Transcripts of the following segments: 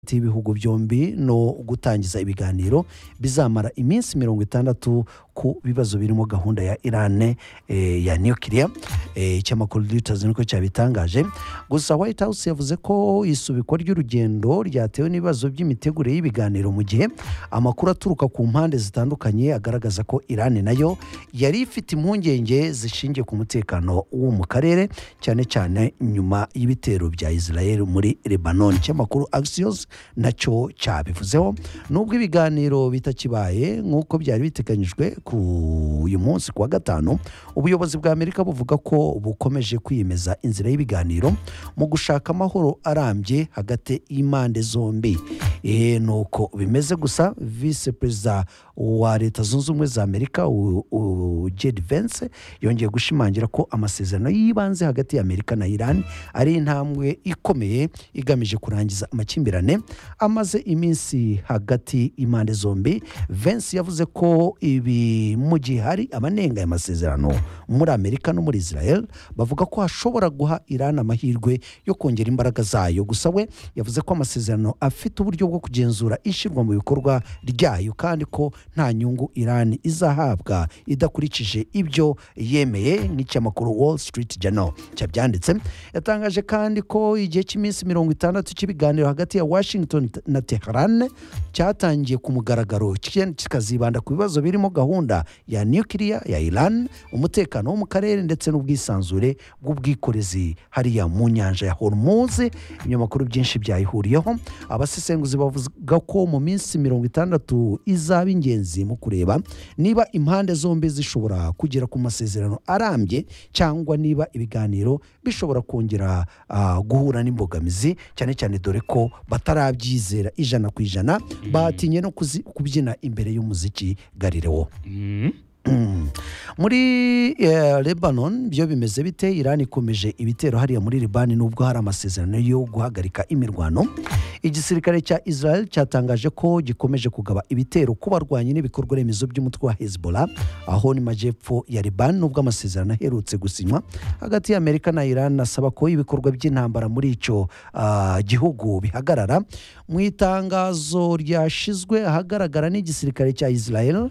hagati y'ibihugu byombi no gutangiza ibiganiro bizamara iminsi mirongo itandatu ku bibazo birimo gahunda ya irane eh, ya nukiliya icyamakuru reuters niko cyabitangaje gusa white house yavuze ko isubikwa ry'urugendo ryatewe n'ibibazo by'imitegurire y'ibiganiro mu gihe amakuru aturuka ku mpande zitandukanye agaragaza ko irane nayo yari ifite impungenge zishingiye ku mutekano wo mu karere cyane cyane nyuma y'ibitero bya israel muri lebanon ikinyamakuru axios nacyo cyabivuzeho nubwo ibiganiro bitakibaye nk'uko byari biteganyijwe ku uyu munsi ku wa gatanu ubuyobozi bwa amerika buvuga ko bukomeje kwiyemeza inzira y'ibiganiro mu gushaka amahoro arambye hagati y'impande zombi eee ni uko bimeze gusa visi perezida wa leta zunze ubumwe za amerika u- u- jedi vence yongeye gushimangira ko amasezerano y'ibanze hagati ya amerika na irani ari intambwe ikomeye igamije kurangiza amakimbirane amaze iminsi hagati y'impande zombi vence yavuze ko ibi mu gihe hari abanenga aya masezerano muri amerika no muri israel bavuga ko hashobora guha irani amahirwe yo kongera imbaraga zayo gusa we yavuze ko amasezerano afite uburyo bwo kugenzura ishyirwa mu bikorwa ryayo kandi ko nta nyungu irani izahabwa idakurikije ibyo yemeye nk'icyamakuru wall street journal cyabyanditse yatangaje kandi ko igihe cy'iminsi mirongo itandatu cy'ibiganiro hagati ya washington na teheran cyatangiye ku mugaragaro kigenda kikazibanda ku bibazo birimo gahunda ya nukiliya ya iran umutekano wo mu karere ndetse n'ubwisanzure bw'ubwikorezi hariya mu nyanja ya hormuz ibinyamakuru byinshi byayihuriyeho abasesenguzi bavuga ko mu minsi mirongo itandatu izaba ingenzi mu kureba niba impande zombi zishobora kugera ku masezerano arambye cyangwa niba ibiganiro bishobora kongera ah, guhura n'imbogamizi cyane cyane dore ko batarabyizera ijana ku ijana batinye no kuzi- kubyina imbere y'umuziki garirewo muri eh, lebanon byo bimeze bite irani ikomeje ibitero hariya muri libani nubwo hari amasezerano yo guhagarika imirwano igisirikare cya israel cyatangaje ko gikomeje kugaba ibitero ku barwanyi n'ibikorwa remezo by'umutwe wa hezbollah aho ni majyepfo ya liban nubwo amasezerano aherutse gusinywa hagati ya amerika na iran asaba ko ibikorwa by'intambara muri icyo ah, gihugu bihagarara mu itangazo ryashyizwe ahagaragara n'igisirikare cya israel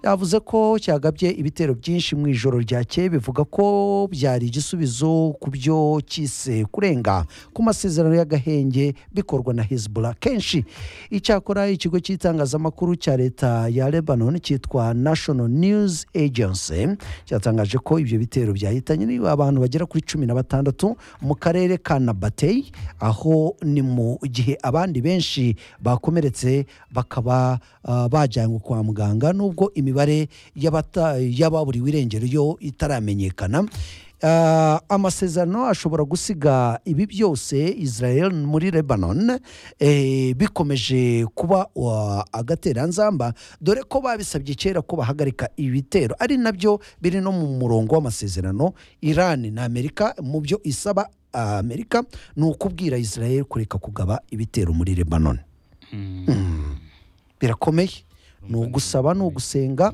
yavuze ko cyagabye ibitero byinshi mu ijoro ryakeye bivuga ko byari igisubizo ku byo cyise kurenga ku masezerano y'agahenge bikorwa na hezbollah kenshi icyakora ikigo cy'itangazamakuru cya leta ya lebanon cyitwa national news agency cyatangaje ko ibyo bitero byahitanye niba abantu bagera kuri cumi na batandatu mu karere ka nabatey aho ni mu gihe abandi benshi bakomeretse bakaba ah, bajyanywe kwa muganga nubwo imibare y'abata- y'ababuriwe irengero yo itaramenyekana Ah, amasezerano ashobora gusiga ibi byose israel muri lebanon eh, bikomeje kuba wa- agateranzamba dore ko babisabye kera ko bahagarika ibitero ari nabyo biri no mu murongo w'amasezerano iran na amerika mu byo isaba ah, amerika ni ukubwira israel kureka kugaba ibitero muri lebanon Mm. birakomeye ni ugusaba ni ugusenga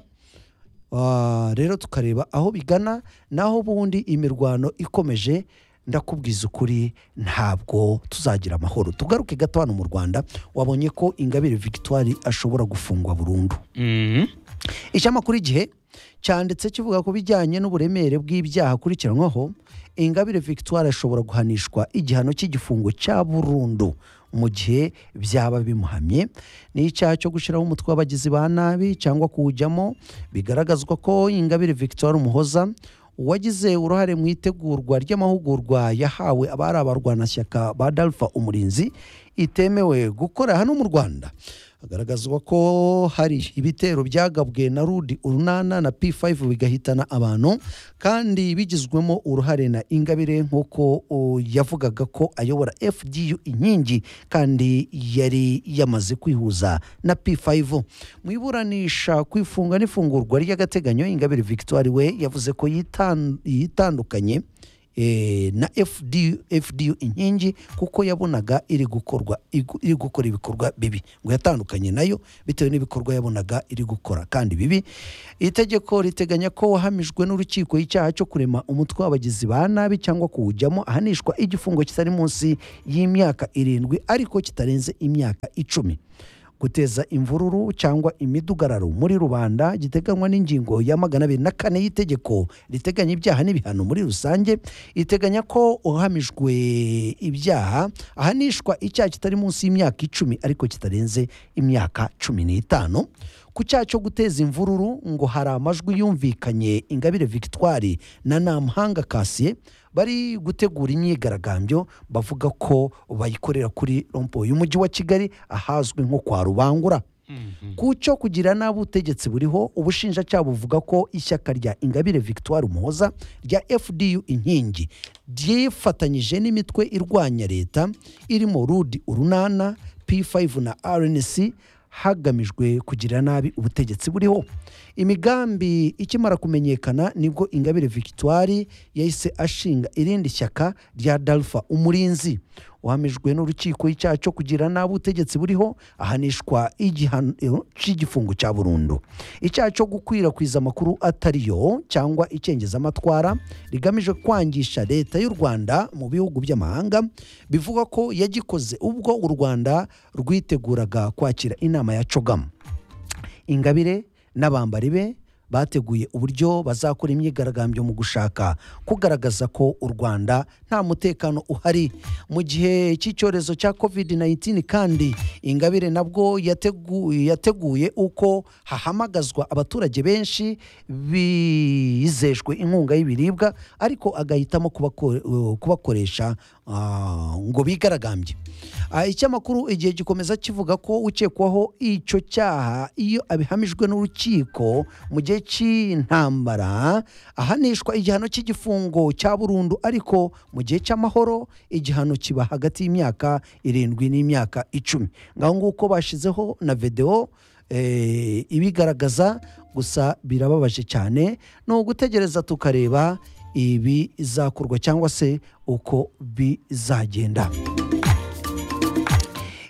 Ah, rero tukareba aho bigana naho ubundi imirwano ikomeje ndakubwiza ukuri ntabwo tuzagira amahoro tugaruke gato hano mu rwanda wabonye ko ingabire victoire ashobora gufungwa burundu icyamakuru igihe cyanditse kivuga ku bijyanye n'uburemere bw'ibyaha akurikiranwaho ingabire victoire ashobora guhanishwa igihano cy'igifungo cya burundu mu gihe byaba bimuhamye ni icyaha cyo gushyiraho umutwe w'abagizi ba nabi cyangwa kuwujyamo bigaragazwa ko ingabire victoire umuhoza uwagize uruhare mu itegurwa ry'amahugurwa yahawe abari abarwanashyaka ba dalfa umurinzi itemewe gukora hano mu rwanda hagaragazwa ko hari ibitero byagabwe na rudi urunana na p5 bigahitana abantu kandi bigizwemo uruhare na ingabire nk'uko uh, yavugaga ko ayobora fdu inkingi kandi yari yamaze kwihuza na p5 mu iburanisha ku ifunga n'ifungurwa ry'agateganyo ingabire victoire we yavuze ko yitan- yitandukanye eh, na fdu fdu inkingi kuko yabonaga iri gukorwa igu- iri gukora ibikorwa bibi ngo yatandukanye nayo bitewe n'ibikorwa yabonaga iri gukora kandi bibi iri tegeko riteganya ko wahamijwe n'urukiko icyaha cyo kurema umutwe w'abagizi ba nabi cyangwa kuwujyamo ahanishwa igifungo kitari munsi y'imyaka irindwi ariko kitarenze imyaka icumi guteza imvururu cyangwa imidugararo muri rubanda giteganywa n'ingingo ya magana abiri na kane y'itegeko riteganya ibyaha n'ibihano muri rusange iteganya ko uhamijwe ibyaha ahanishwa icyaha kitari munsi y'imyaka icumi ariko kitarenze imyaka cumi n'itanu ku cyaha cyo guteza imvururu ngo hari amajwi yumvikanye ingabire victoire na namuhanga kasiye bari gutegura imyigaragambyo bavuga ko bayikorera kuri rompo y'umujyi wa kigali ahazwi nko kwa rubangura ku cyo kugira nabi ubutegetsi buriho ubushinjacyaha buvuga ko ishyaka rya ingabire victoire umuhoza rya fdu inkingi ryifatanyije n'imitwe irwanya leta irimo rudi urunana p5 na rnc hagamijwe kugira nabi ubutegetsi buriho imigambi ikimara kumenyekana nibwo ingabire victoire yahise ashinga irindi shyaka rya dalfa umurinzi wahamijwe n'urukiko icyaha cyo kugira nabi ubutegetsi buriho ahanishwa igihano cy'igifungo cya burundu icyaha cyo gukwirakwiza amakuru atari yo cyangwa icengezamatwara rigamije kwangisha leta y'u rwanda mu bihugu by'amahanga bivuga ko yagikoze ubwo u rwanda rwiteguraga kwakira inama ya cogamu ingabire n'abambari be bateguye uburyo bazakora imyigaragambyo mu gushaka kugaragaza ko u rwanda nta mutekano uhari mu gihe cy'icyorezo cya covid-19 kandi ingabire nabwo yateguye, yateguye uko hahamagazwa abaturage benshi bizejwe inkunga y'ibiribwa ariko agahitamo kubako- kubakoresha ah, ngo bigaragambye Ah, Icy'amakuru igihe gikomeza kivuga ko ukekwaho icyo cyaha iyo abihamijwe n'urukiko mu gihe cy'intambara ahanishwa igihano cy'igifungo cya burundu ariko mu gihe cy'amahoro igihano kiba hagati y'imyaka irindwi n'imyaka icumi ngaho nguko bashyizeho na videwo eh, ibigaragaza gusa birababaje cyane ni ugutegereza tukareba ibizakorwa cyangwa se uko bizagenda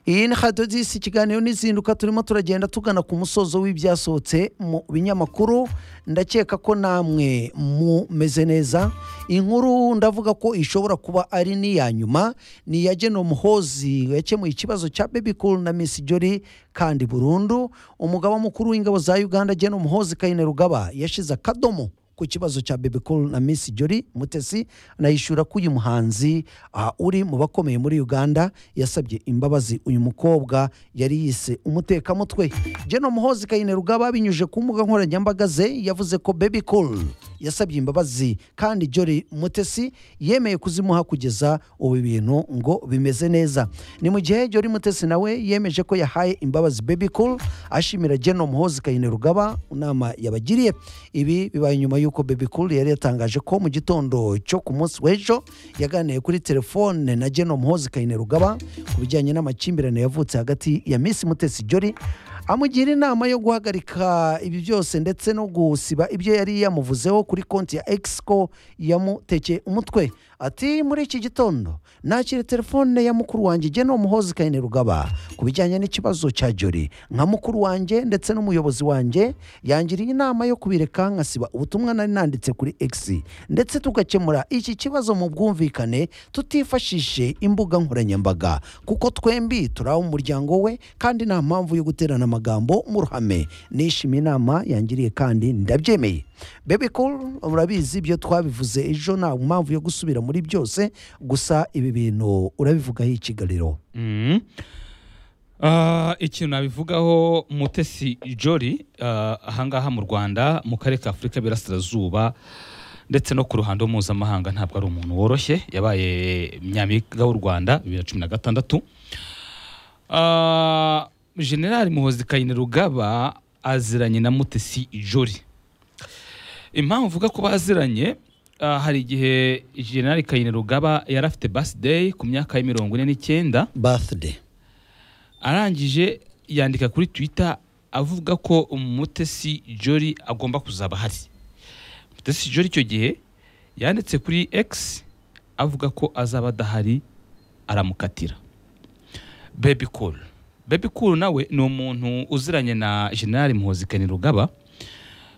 iyi ni radiyo disi ikiganiro n'izinduka turimo turagenda tugana ku musozo w'ibyasohotse mu binyamakuru ndakeka ko namwe mumeze neza inkuru ndavuga ko ishobora kuba ari n'iya nyuma ni iya geno muhozi yakemuye ikibazo cya baby cool na miss jolly kandi burundu umugaba mukuru w'ingabo za uganda geno muhozi kayine rugaba yashize akadomo ku kibazo cya baby cool na miss jolly mutesi anayishyura ko uyu muhanzi ah, uri mu bakomeye muri uganda yasabye imbabazi uyu mukobwa yari yise umutekamutwe geno muhozi kayine rugaba binyujije ku mbuga nkoranyambaga ze yavuze ko baby cool yasabye imbabazi kandi jolly mutesi yemeye kuzimuha kugeza ubu ibintu ngo bimeze neza ni mu gihe jolly mutesi nawe yemeje ko yahaye imbabazi baby cool ashimira geno muhozi kayine rugaba inama yabagiriye ibi bibaye nyuma y'uko baby cool yari yatangaje ko mu gitondo cyo ku munsi w'ejo yaganiriye kuri telefone na geno muhozi kayine rugaba ku bijyanye n'amakimbirane yavutse hagati ya miss mutesi jolly amugira inama yo guhagarika ibi byose ndetse no gusiba ibyo yari yamuvuzeho kuri konti ya X ko yamutekeye umutwe ati muri iki gitondo nakira telefone ya mukuru wanjye geno muhozi kayine rugaba ku bijyanye n'ikibazo cya jori nka mukuru wanjye ndetse n'umuyobozi wanjye yangiriye inama yo kubireka nkasiba ubutumwa nari nanditse kuri X ndetse tugakemura iki kibazo mu bwumvikane tutifashishe imbuga nkoranyambaga kuko twembi turi abo mu muryango we kandi nta mpamvu yo guterana amagambo mu ruhame nishimiye inama yangiriye kandi ndabyemeye baby cool urabizi ibyo twabivuze ejo nta mpamvu yo gusubira muri byose gusa ibi bintu urabivugaho ikigariro Mm. Ah, ikintu nabivugaho mutesi jori ah, ahangaha mu rwanda mu karere ka afurika y'Iburasirazuba ndetse no ku ruhando mpuzamahanga ntabwo ari umuntu woroshye yabaye nyampinga w'u rwanda bibiri na cumi na gatandatu Ah, generali muhozi kayine rugaba aziranye na mutesi jori impamvu uvuga ko baziranye ah, hari igihe generali kayine rugaba yari afite basideyi ku myaka ya mirongo ine n'icyenda birthday arangije yandika kuri twitter avuga ko umutesi jori agomba kuzaba ahari mutesi jori icyo gihe yanditse kuri x avuga ko azaba adahari aramukatira bebi kuru bebi kuru nawe ni umuntu uziranye na generali muhozi rugaba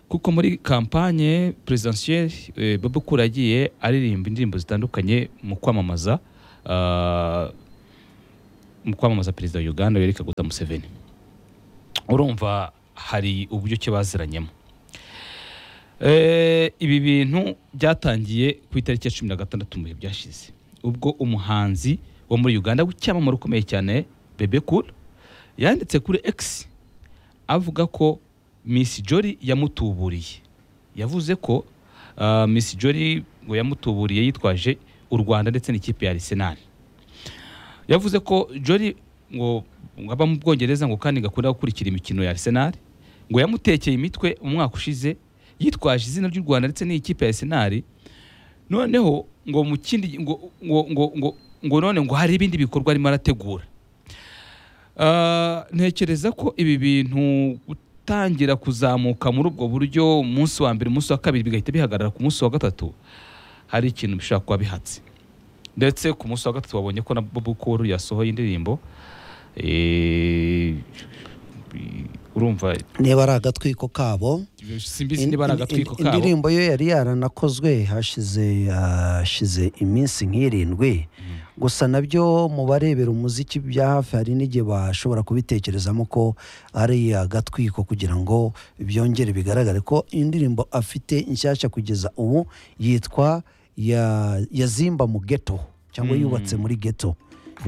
kuko muri kampanye perezidansiyeri bebi kuru yagiye aririmba indirimbo zitandukanye mu kwamamaza ah, mu kwamamaza perezida wa uganda yari kaguta museveni urumva hari uburyo ki baziranyemo Eh, ibi bintu byatangiye ku itariki ya cumi na gatandatu mu bihe byashize ubwo umuhanzi wo muri uganda w'icyamamare ukomeye cyane bebe cool yanditse kuri x avuga ko miss jolly yamutuburiye yavuze ko ah, miss jolly ngo yamutuburiye yitwaje u rwanda ndetse n'ikipe ya arsenal yavuze ko jolly ngo ngo aba mu bwongereza ngo kandi gakunda gukurikira imikino ya arsenal ngo yamutekeye imitwe umwaka ushize yitwaje izina ry'u rwanda ndetse n'ikipe ya arsenal noneho ngo mu kindi ngo ngo ngo ngo, ngo none ngo hari ibindi bikorwa arimo arategura Ah, ntekereza ko ibi bintu gutangira kuzamuka muri ubwo buryo umunsi wa mbere umunsi wa kabiri bigahita bihagarara ku munsi wa gatatu hari ikintu bishobora kuba bihatse ndetse ku munsi wa gatatu wabonye ko na bobo kuru yasohoye indirimbo eh, urumva niba ari agatwiko kabo simbizi niba ari In- in- agatwiko in- kabo indirimbo ye yari yaranakozwe hashize hashize iminsi nk'irindwi gusa nabyo mu barebera umuziki bya hafi hari n'igihe bashobora kubitekerezamo ko ari agatwiko kugira ngo byongere bigaragare ko indirimbo afite nshyashya kugeza ubu yitwa ya- yazimba mu geto cyangwa yubatse muri geto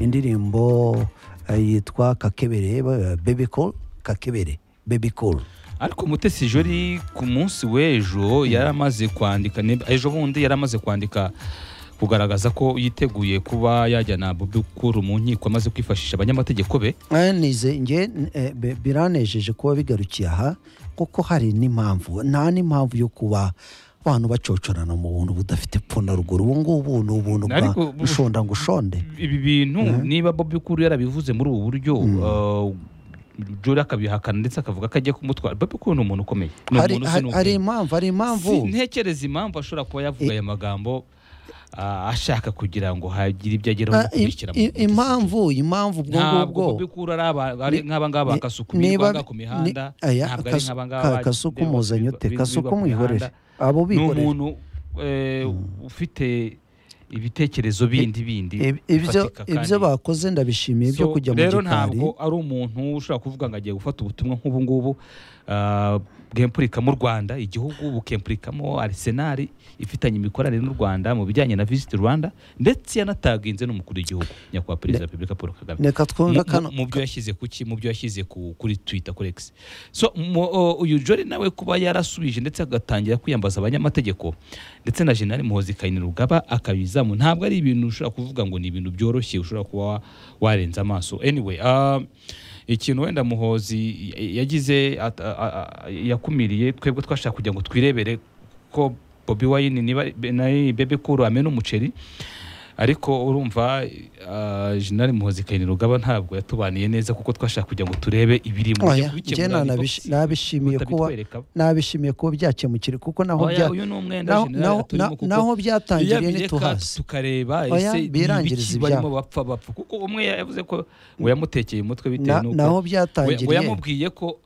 indirimbo eh, yitwa kakebere bebeko kakebere bebikoro ariko mutesi jori ku munsi w'ejo yari amaze kwandika ni- ejo bundi yari amaze kwandika kugaragaza ko yiteguye kuba yajya na bobi kuru mu nkiko amaze kwifashisha abanyamategeko be Eh, nize nge eh, bi- biranejeje kuba bigarukiye aha kuko hari n'impamvu nta n'impamvu yo kuba abantu bacocorana mu buntu budafite pfunaruguru ubu ngubu ni ubuntu bwa Ariko bu- rushonda ngushonde ibi bintu niba bobi kuru yarabivuze muri ubu buryo uh, jori akabihakana ndetse akavuga ko agiye kumutwara bobi kuru ni umuntu ukomeye ni hari umuntu uzi hari- hari n'ubwenge. impamvu hari impamvu Si- ntekereza impamvu ashobora kuba yavuga aya magambo ah, ashaka kugira ngo hagire ibyo ageraho Ah, i- bikurikira i- impamvu impamvu ubwo ntabwo ngubwo bikura ari aba- ari Ni- nk'aba ngaba ni- bakasukumirwa niba- ngaha ku mihanda ni- aya, ntabwo ari kasu- nk'aba ka- ngaba kasuku bagenda muzanye bakwirirwa- ute birirwa kasuku ku mwihorere mihanda. abo ni bikorera umuntu eh, ufite ibitekerezo bindi bindi Ib- ibyo bifatika kandi- ibyo bakoze ndabishimiye byo So, kujya mu rero gikari ntabwo ari umuntu ushobora kuvuga ngo agiye gufata ubutumwa nk'ubu ngubu ah, bwempurikamo u rwanda igihugu bukempurikamo arisenali ifitanye imikoranire n'u rwanda mu bijyanye na visiti rwanda ndetse yanataginze n'umukuru w'igihugu nyakubahwa perezida wa repubulika paul kagame reka twumve mu- kano mu- mu byo yashyize ku ki mu byo yashyize ku- kuri twitter kuri x so mu- o- uyu jori nawe kuba yarasubije ndetse agatangira kwiyambaza abanyamategeko ndetse na generali muhozi kayinirugaba akabizamu ntabwo ari ibintu ushobora kuvuga ngo ni ibintu byoroshye ushobora kuba wa- warenza amaso anyway ah, ikintu wenda muhozi y- yagize at- a- a- a- yakumiriye twebwe twashaka kugira ngo twirebere ko bobi wayini niba nayo bebe kuru amena umuceri ariko urumva ah, jenerali muhozi kayinirugaba ntabwo yatubaniye neza kuko twashaka kugira ngo turebe ibirimo oya Bikemura njye na- nabish- ibitotsi, nabishimiye kuba utabitwereka. nabishimiye kuba byakemukira kuko naho Oya, bya uyu ni umwenda naho- jenerali naho- aturimo na- kuko naho iyo byatangiriye abireka ntituhazi tukareba Oya, ese ni birangiriza ibiki ibyabo. barimo bapfa bapfa kuko umwe yavuze ko ngo yamutekeye umutwe bitewe Na- naho n'uko we- we byatangiriye yamubwiye ko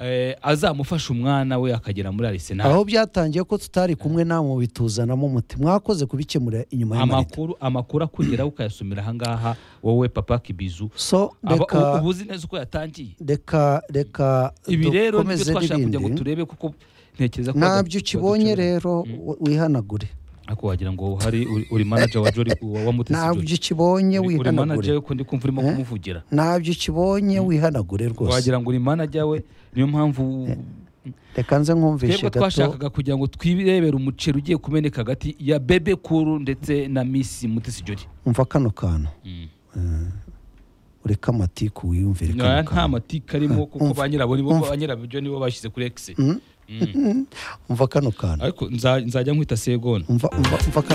eh, azamufasha umwana we akagera muri arisenali aho byatangiriye ko tutari kumwe namwe bituzanamo umuti mwakoze kubikemura inyuma y'amarido amakuru amakuru akugeraho ukayasomera ahangaha wowe papa kibizu so Aba- u- reka uba uzi neza uko yatangiye reka reka ibi rero nibyo dukomeze twashaka kugira ngo n'ibindi. turebe kuko ntekereza ko ntabyo baducura- ukibonye baducura. rero wi- wihanagure ariko wagira ngo hari uri- uri manager wa Jolly wa wa Mutesi Jolly. ntabyo ukibonye Uri- uri wihanagure manager we ko ndi kumva urimo kumuvugira ntabyo ukibonye wihanagure rwose wagira ngo uri manager we niyo mpamvu reka nze nkumvishe twebwe gato twashakaga kugira ngo twirebere umuceri ugiye kumeneka hagati ya bebe kuru ndetse na misi mutesi jori umva kano kantu ureke amatiku wiyumvire kano Nta- nta kantu matika arimo kuko Umva. ba nyirabo nibo ba nyirabyo nibo bashyize kuri ekisi umva kano kantu ariko nza- nzajya nkwita segona umva umva umva kano